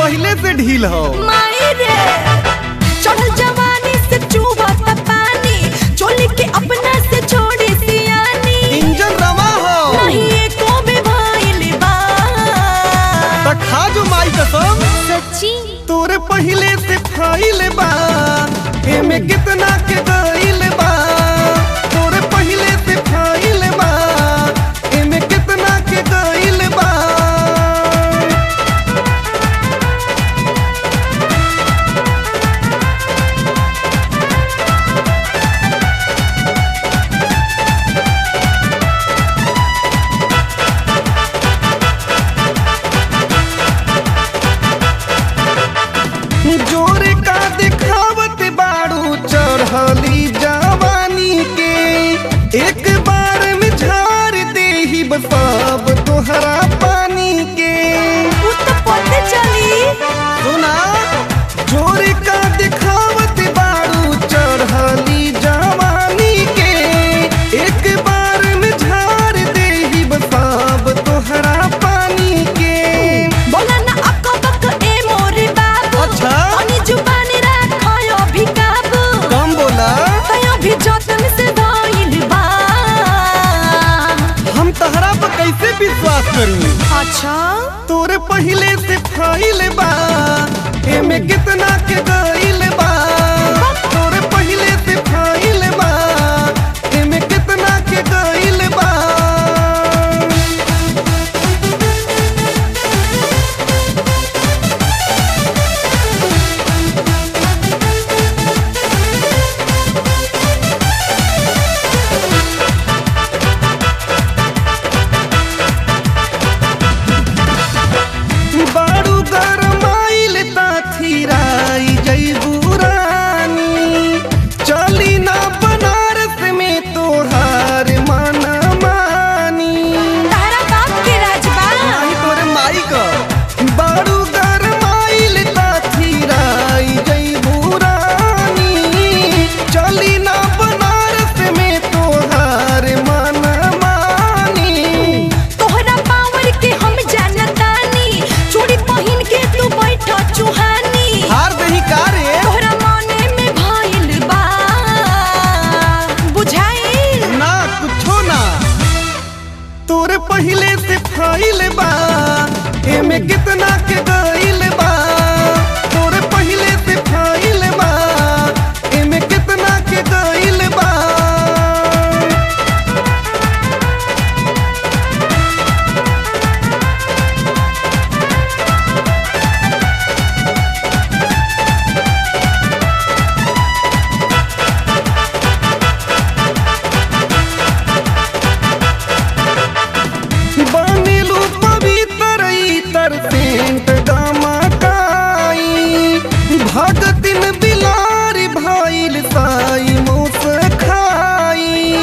पहले से ढील हो माई रे चढ़ल जवानी से चूबत पानी चोली के अपना से छोड़ी सियानी इंजन रवा हो नहीं एको भी भइल बा त खा जो माई कसम सच्ची तोरे पहले से खाइल बा एमे कितना के गइल बा तोरे पहले से खाइल बा एमे कितना के गइल बा जोरे का दिखावत बाड़ू चढ़ली जवानी के एक बार में झाड़ दे ही सब तोहरा पानी के उ त पते चली सुना जोरे का दिखावत बाड़ू चढ़ली जवानी के एक बार में झाड़ दे ही सब तोहरा पानी के बोला ना अक्का बक्का ए मोरे बाबू अच्छा। अनि जुबानी राखयो भी काबू कम बोला कयो भी जतन से धइल बा हम तहरा पर कैसे विश्वास करूं अच्छा तोरे पहले से खाइल बा एमे कितना के गइल बा तोरे पहले से खाइल बा एमे कितना के गइल बा बाड़ू गरमाइल ताथिराई जैबू रानी चली ना बनारस में तोहार माना मानी तारा बाप के राजबा नाही तोरे माई क बाड़ू गरमाइल ताथिराई जैबू रानी चली ना बनारस में तोहार माना मानी तोहरा पावर के हम जानतानी चूड़ी पहिन के तू बैठ चुहानी हार दही का रे तोहरा मने में भइल बा बुझाइल ना कुछो ना तोरे पहले से खाइल बा एमे कितना के गइल बा तोरे पहले से खाइल बा एमे कितना के गइल बा बनिलू पवित्र इतर सेंट गमकाई भगतिन बिलारी भइल साई मुस खाई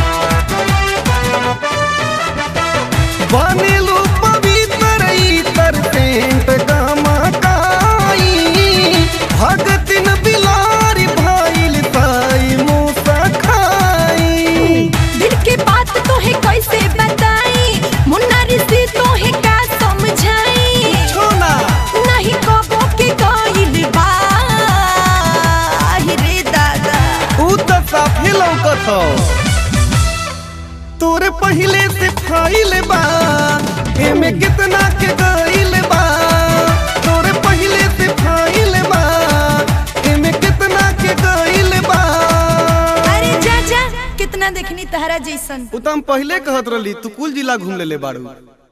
बनिलू पवित्र इतर सेंट गमकाई भगतिन बिलारी भइल साई मुस खाई दिल के बात तोहे कैसे बताई मुन्ना ऋषि तोहे का समझाई छोना नहीं कबो के गइल बा आहि रे दादा ऊ त साफे लौकत हौ तोरे पहले से खाइल बा एमे कितना के गइल बा तोरे पहले से खाइल बा एमे कितना के गइल बा अरे जा जा कितना देखनी तहरा जैसन ऊ त हम पहले कहत रहली तू कुल जिला घूम लेले बाड़ू